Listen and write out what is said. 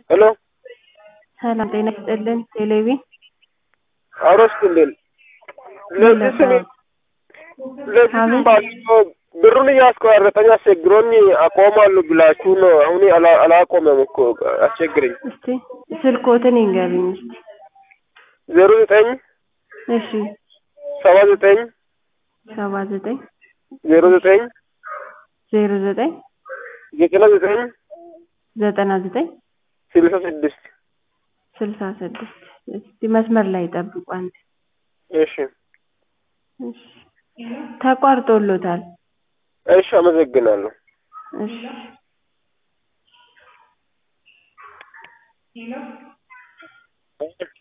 ሄሎ ሰላም ጤና ይስጥልን ቴሌቪ አውረስኩልን ለዚህ ስም ለዚህ ስም አቤት። ባለፈው ብሩን እያስቆራረጠኝ አስቸግሮኝ አቆማለሁ ብላችሁ ነው። አሁን አላ- አላቆመም እኮ አስቸግረኝ። እስቲ ስልኮትን ይንገሩኝ እስቲ ዜሮ ዘጠኝ እሺ ሰባ ዘጠኝ ሰባ ዘጠኝ ዜሮ ዘጠኝ ዜሮ ዘጠኝ ዘጠና ዘጠኝ ዘጠና ዘጠኝ ስልሳ ስድስት ስልሳ ስድስት እስቲ መስመር ላይ ጠብቁ አንድ እሺ እሺ ተቋርጦሎታል እሺ አመሰግናለሁ። እሺ